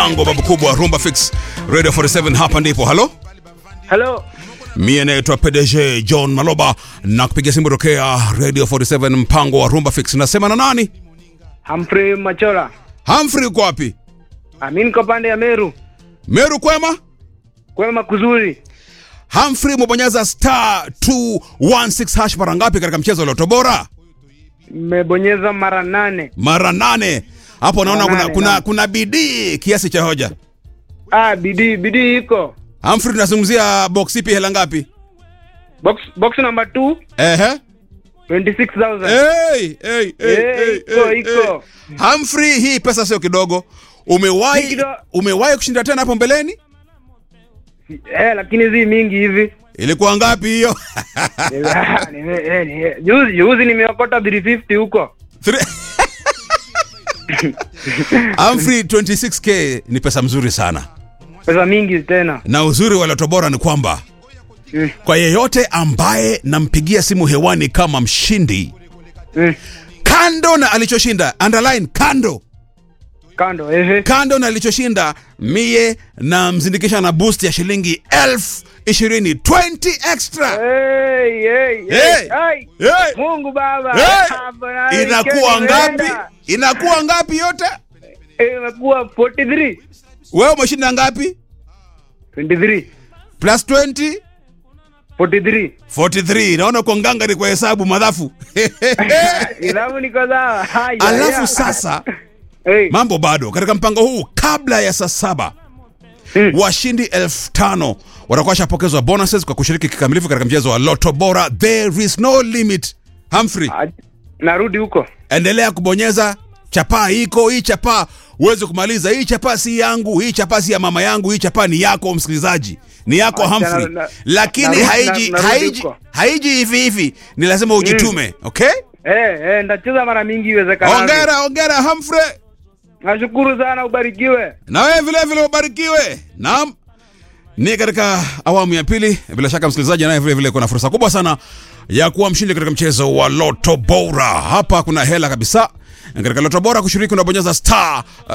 mpango babu kubwa Rumba Fix Radio 47 hapa ndipo. Halo? Hello. Mie naitwa PDG John Maloba na kupiga simu tokea Radio 47 mpango wa Rumba Fix. Nasema na nani? Humphrey Machola. Humphrey uko wapi? Ami niko pande ya Meru. Meru kwema? Kwema kuzuri. Humphrey umebonyeza star 216 hash mara ngapi katika mchezo wa Loto Bora? Mmebonyeza mara nane. Mara nane. Hapo naona Mara kuna, nane, kuna, naam. kuna bidii kiasi cha hoja. Ah, bidii bidii iko. Humphrey tunazungumzia box ipi hela ngapi? Box box number 2 Ehe. 26000. Hey, hey, hey, Eh, hey, iko, hey, iko. hey. Humphrey, hii pesa sio kidogo. Umewahi Si kidogo. umewahi kushinda tena hapo mbeleni? Eh, lakini zi mingi hivi. Ilikuwa ngapi hiyo? Ah, nime- eh, ni- Juzi juzi nimeokota 350 huko. Three- Humphrey, 26k ni pesa mzuri sana, Pesa mingi tena. na uzuri wa Loto Bora ni kwamba Mm. kwa yeyote ambaye nampigia simu hewani kama mshindi, Mm. kando na alichoshinda, underline kando Kando ehe. kando na alichoshinda, mie namzindikisha na boost ya shilingi elfu ishirini 20 extra. Hey, hey, Hey. hey. Ai. Hey. Mungu baba. Hey. Hapa na Inakuwa weekend ngapi? imeenda. Inakuwa ngapi yote? Eh, Imekuwa 43. Wewe umeshinda ngapi? 23. Plus 20 43. 43. Naona uko ngangari kwa hesabu madhafu. Ilamu niko sawa. Haya, Alafu haya. sasa Hey. mambo bado katika mpango huu, kabla ya saa saba Mm. washindi elfu tano watakuwa washapokezwa bonuses kwa kushiriki kikamilifu katika mchezo wa Loto Bora. There is no limit. Humphrey, Ah, Narudi huko. endelea kubonyeza chapaa iko hii chapaa uweze kumaliza hii chapaa si yangu hii chapaa si ya mama yangu hii chapaa ni yako msikilizaji ni yako Acha, Humphrey na- na- lakini narudi- haiji na- narudi haiji huko. haiji hivi hivi ni lazima ujitume okay Eh, eh, ndacheza mara mingi iwezekanavyo. ongera ongera Humphrey Nashukuru sana ubarikiwe. na wewe vile vile ubarikiwe naam ni katika awamu ya pili bila shaka msikilizaji naye vile vile kuna fursa kubwa sana ya kuwa mshindi katika mchezo wa Loto Bora. Hapa kuna hela kabisa katika Loto Bora. Kushiriki unabonyeza star uh,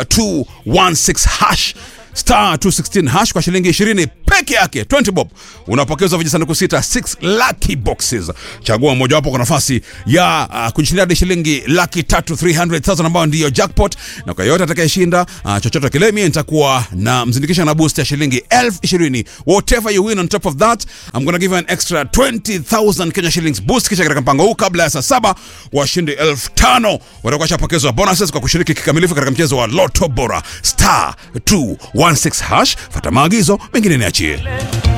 216 hash star 216 hash kwa shilingi 20 peke yake 20 bob unapokezwa vijisanduku sita 6 lucky boxes. Chagua mojawapo kwa nafasi ya uh, kujishindia hadi shilingi laki tatu 300,000 ambayo ndiyo jackpot, na kwa yote atakayeshinda uh, chochote kile, mimi nitakuwa na mzindikisha na boost ya shilingi elfu ishirini. Whatever you win on top of that I'm gonna give you an extra 20,000 Kenya shillings boost. Kisha katika mpango huu, kabla ya saa saba, washindi elfu tano watakuwa shapokezwa bonuses kwa kushiriki kikamilifu katika mchezo wa Loto Bora star 216 hash. Fata maagizo, mengine niachie.